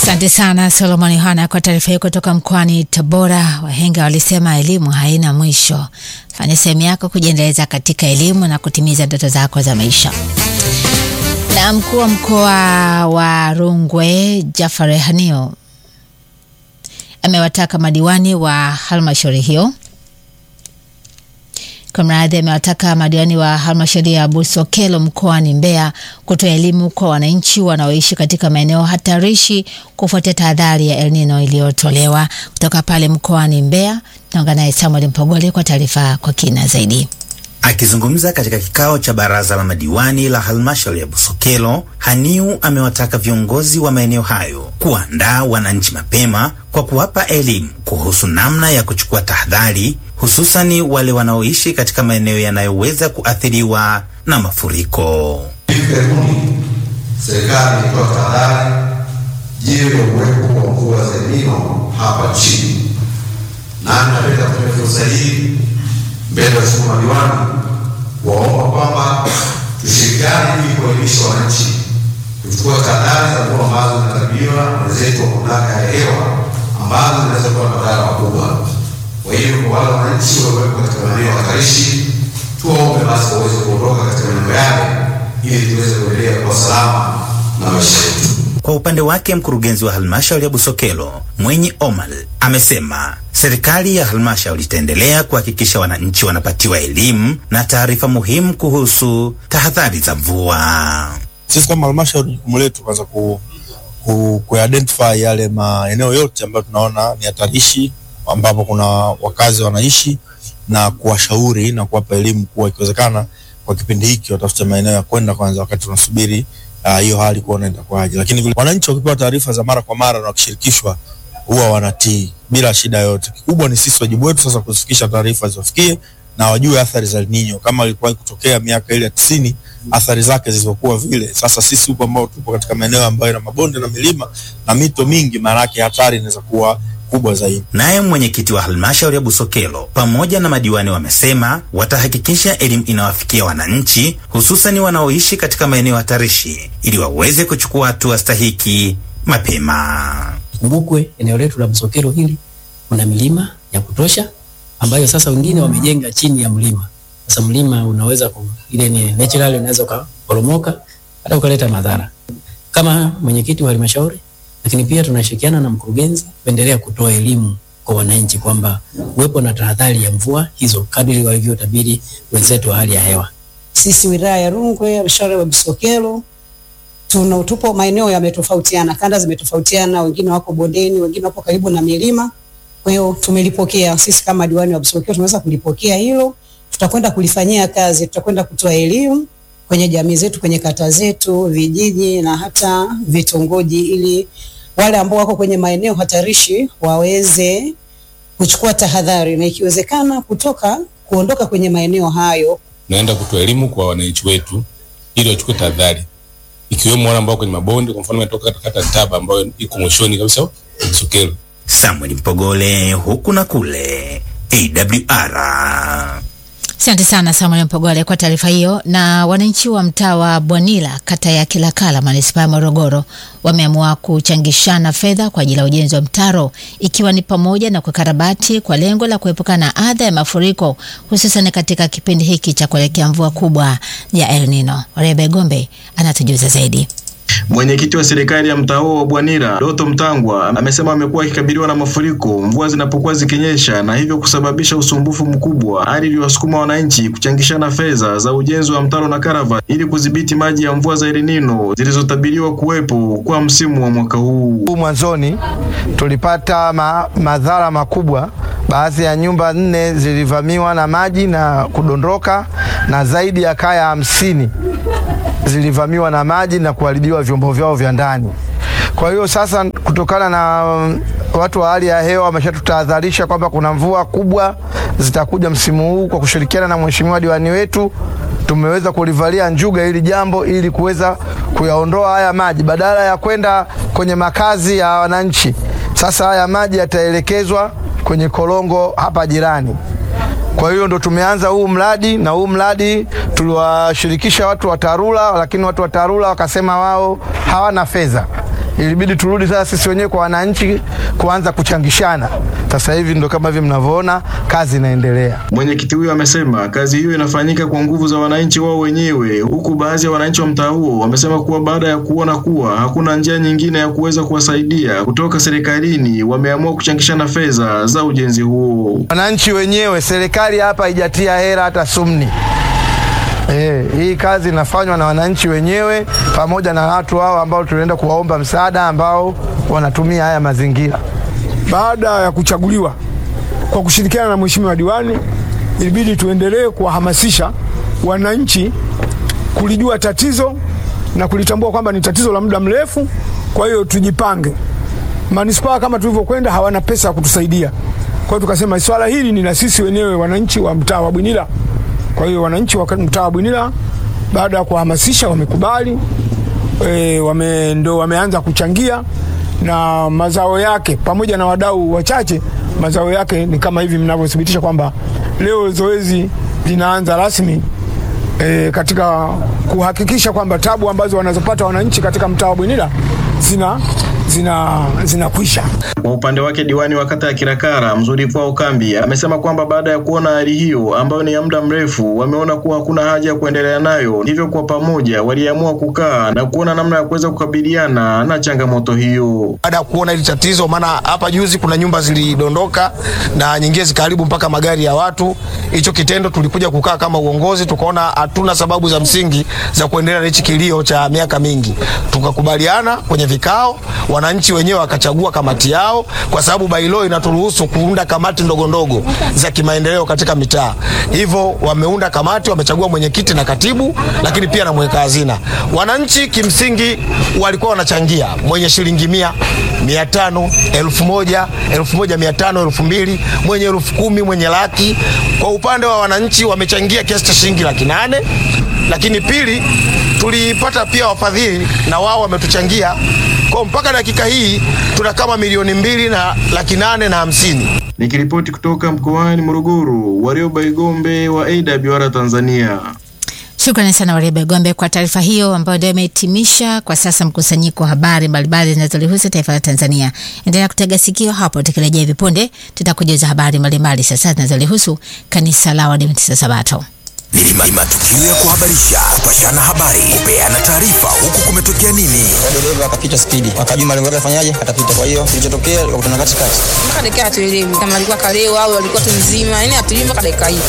Asante sana Solomon Yohana kwa taarifa hiyo kutoka mkoani Tabora. Wahenga walisema elimu haina mwisho. Fanya sehemu yako kujiendeleza katika elimu na kutimiza ndoto zako za maisha. Na mkuu wa mkoa wa Rungwe Jafar Hanio amewataka madiwani wa halmashauri hiyo Kamradhi amewataka madiwani wa halmashauri ya Busokelo mkoani Mbeya kutoa elimu kwa wananchi wanaoishi katika maeneo hatarishi kufuatia tahadhari ya El Nino iliyotolewa kutoka pale mkoani Mbeya. Naungana naye Samuel Mpogole kwa taarifa kwa kina zaidi. Akizungumza katika kikao cha baraza la madiwani la halmashauri ya Busokelo, Haniu amewataka viongozi wa maeneo hayo kuandaa wananchi mapema kwa kuwapa elimu kuhusu namna ya kuchukua tahadhari, hususani wale wanaoishi katika maeneo yanayoweza kuathiriwa na mafuriko. Hivi karibuni serikali ilitoa tahadhari juu ya uwepo wa mvua za El Nino hapa nchini, nami napenda kutumia fursa hii mbele ya waheshimiwa madiwani waomba kwamba tushirikiane ili kuelimisha wananchi kuchukua tahadhari za mvua ambazo zinakabiliwa na wenzetu wa mamlaka ya hewa ambazo zinaweza kuwa na madhara makubwa. Kwa hiyo kwa wale wananchi walioko katika maeneo hatarishi, tuwaombe basi waweze kuondoka katika maeneo yale ili tuweze kuendelea kwa salama na maisha yetu. Kwa upande wake mkurugenzi wa halmashauri ya Busokelo Mwenyi Omal amesema serikali ya halmashauri itaendelea kuhakikisha wananchi wanapatiwa elimu na taarifa muhimu kuhusu tahadhari za mvua. Sisi kama halmashauri jukumu letu kwanza ku, ku, ku identify yale maeneo yote ambayo tunaona ni hatarishi ambapo kuna wakazi wanaishi na kuwashauri na kuwapa elimu kuwa ikiwezekana kwa kipindi hiki watafute maeneo ya kwenda kwanza, wakati tunasubiri hiyo uh, hali kuona itakuwaje. Lakini vile wananchi wakipewa taarifa za mara kwa mara na wakishirikishwa huwa wanatii bila shida yote. Kikubwa ni sisi wajibu wetu sasa kuzifikisha taarifa ziwafikie na wajue athari za El Nino kama ilikuwa kutokea miaka ile ya tisini, athari zake zilizokuwa vile. Sasa sisi huko ambao tupo katika maeneo ambayo yana mabonde na milima na mito mingi, maana yake hatari inaweza kuwa kubwa zaidi. Naye mwenyekiti wa halmashauri ya Busokelo pamoja na madiwani wamesema watahakikisha elimu inawafikia wananchi, hususani wanaoishi katika maeneo hatarishi ili waweze kuchukua hatua stahiki mapema. Kumbukwe eneo letu la Busokelo hili kuna milima ya kutosha ambayo sasa wengine wamejenga chini ya mlima. Sasa mlima unaweza ku, ile ni natural unaweza kuporomoka hata ukaleta madhara. Kama mwenyekiti wa halmashauri lakini pia tunashirikiana na mkurugenzi kuendelea kutoa elimu kwa wananchi kwamba uwepo na tahadhari ya mvua hizo kadiri walivyotabiri wenzetu wa hali ya hewa. Sisi wilaya ya Rungwe, halmashauri ya Busokelo, tuna tupo maeneo yametofautiana, kanda zimetofautiana, wengine wako bondeni, wengine wapo karibu na milima. Kwa hiyo tumelipokea sisi kama diwani wa Busokelo, tumeweza kulipokea hilo, tutakwenda kulifanyia kazi, tutakwenda kutoa elimu kwenye jamii zetu, kwenye kata zetu, vijiji na hata vitongoji, ili wale ambao wako kwenye maeneo hatarishi waweze kuchukua tahadhari na ikiwezekana kutoka kuondoka kwenye maeneo hayo. Naenda kutoa elimu kwa wananchi wetu ili wachukue tahadhari, ikiwemo wale ambao kwenye mabonde. Kwa mfano, natoka katika kata Ntaba ambayo iko mwishoni kabisa Busokelo. Samuel Mpogole, huku na kule, AWR. Asante sana Samuel Mpogole kwa taarifa hiyo. Na wananchi wa mtaa wa Bwanila kata ya Kilakala manispaa ya Morogoro wameamua kuchangishana fedha kwa ajili ya ujenzi wa mtaro ikiwa ni pamoja na kukarabati kwa lengo la kuepukana na adha ya mafuriko hususan katika kipindi hiki cha kuelekea mvua kubwa ya El Nino. Rebe Gombe anatujuza zaidi. Mwenyekiti wa serikali ya mtaa huo wa Bwanira Doto Mtangwa amesema amekuwa akikabiliwa na mafuriko mvua zinapokuwa zikinyesha na hivyo kusababisha usumbufu mkubwa, hali iliyowasukuma wananchi kuchangishana fedha za ujenzi wa mtaro na karava ili kudhibiti maji ya mvua za El Nino zilizotabiriwa kuwepo kwa msimu wa mwaka huu. Mwanzoni tulipata ma, madhara makubwa. Baadhi ya nyumba nne zilivamiwa na maji na kudondoka na zaidi ya kaya hamsini zilivamiwa na maji na kuharibiwa vyombo vyao vya ndani. Kwa hiyo sasa, kutokana na watu wa hali ya hewa wameshatutahadharisha kwamba kuna mvua kubwa zitakuja msimu huu, kwa kushirikiana na mheshimiwa diwani wetu tumeweza kulivalia njuga hili jambo ili kuweza kuyaondoa haya maji, badala ya kwenda kwenye makazi ya wananchi. Sasa haya maji yataelekezwa kwenye korongo hapa jirani. Kwa hiyo ndo tumeanza huu mradi, na huu mradi tuliwashirikisha watu wa TARURA, lakini watu wa TARURA wakasema wao hawana fedha ilibidi turudi sasa sisi wenyewe kwa wananchi kuanza kuchangishana. Sasa hivi ndo kama hivi mnavyoona, kazi inaendelea. Mwenyekiti huyo amesema kazi hiyo inafanyika kwa nguvu za wananchi wao wenyewe, huku baadhi ya wananchi wa mtaa huo wamesema kuwa baada ya kuona kuwa hakuna njia nyingine ya kuweza kuwasaidia kutoka serikalini, wameamua kuchangishana fedha za ujenzi huo. Wananchi wenyewe, serikali hapa haijatia hela hata sumni. Eh, hii kazi inafanywa na wananchi wenyewe pamoja na watu hao ambao tunaenda kuwaomba msaada ambao wanatumia haya mazingira. Baada ya kuchaguliwa kwa kushirikiana na mheshimiwa diwani, ilibidi tuendelee kuwahamasisha wananchi kulijua tatizo na kulitambua kwamba ni tatizo la muda mrefu. Kwa hiyo tujipange. Manispaa kama tulivyokwenda hawana pesa ya kutusaidia, kwa hiyo tukasema swala hili ni la sisi wenyewe wananchi wa mtaa wa Bwinila. Kwa hiyo wananchi wa mtaa wa Bwinila baada ya kuhamasisha wamekubali, e, wame, ndo wameanza kuchangia na mazao yake pamoja na wadau wachache, mazao yake ni kama hivi mnavyothibitisha kwamba leo zoezi linaanza rasmi e, katika kuhakikisha kwamba tabu ambazo wanazopata wananchi katika mtaa wa Bwinila zina zina zinakwisha. Kwa upande wake diwani wa kata ya Kirakara Mzuri Kwao Kambi amesema kwamba baada ya kuona hali hiyo ambayo ni ya muda mrefu, wameona kuwa hakuna haja ya kuendelea nayo, hivyo kwa pamoja waliamua kukaa na kuona namna ya kuweza kukabiliana na changamoto hiyo. Baada ya kuona hili tatizo, maana hapa juzi kuna nyumba zilidondoka na nyingine zikaharibu mpaka magari ya watu. Hicho kitendo tulikuja kukaa kama uongozi, tukaona hatuna sababu za msingi za kuendelea na hichi kilio cha miaka mingi, tukakubaliana kwenye vikao wananchi wenyewe wakachagua kamati yao, kwa sababu bailo inaturuhusu kuunda kamati ndogo ndogo za kimaendeleo katika mitaa. Hivyo wameunda kamati, wamechagua mwenyekiti na katibu, lakini pia na mweka hazina. Wananchi kimsingi walikuwa wanachangia, mwenye shilingi mia, mia tano, elfu moja, elfu moja mia tano, elfu mbili, mwenye elfu kumi, mwenye laki. Kwa upande wa wananchi wamechangia kiasi cha shilingi laki nane, lakini pili tulipata pia wafadhili na wao wametuchangia kwa mpaka dakika hii tuna kama milioni mbili na laki nane na hamsini. Nikiripoti kutoka mkoani Morogoro, Warioba Igombe wa AWR Tanzania. Shukrani sana Warioba Igombe kwa taarifa hiyo ambayo ndio imehitimisha kwa sasa mkusanyiko wa habari mbalimbali zinazolihusu taifa la Tanzania. Endelea kutega sikio hapo, tukirejea hivi punde tutakujuza habari mbalimbali sasa zinazolihusu kanisa la Waadventista Sabato. Ni matukio ya kuhabarisha, kupashana habari, kupeana taarifa, huku kumetokea nini. dereva akapita spidi, akajua malengo yake afanyaje, atapita. Kwa hiyo kilichotokea, akakutana katikati, mpaka dakika hatuelewi kama alikuwa kalewa au alikuwa tu mzima, yani hatuelewi mpaka dakika hii.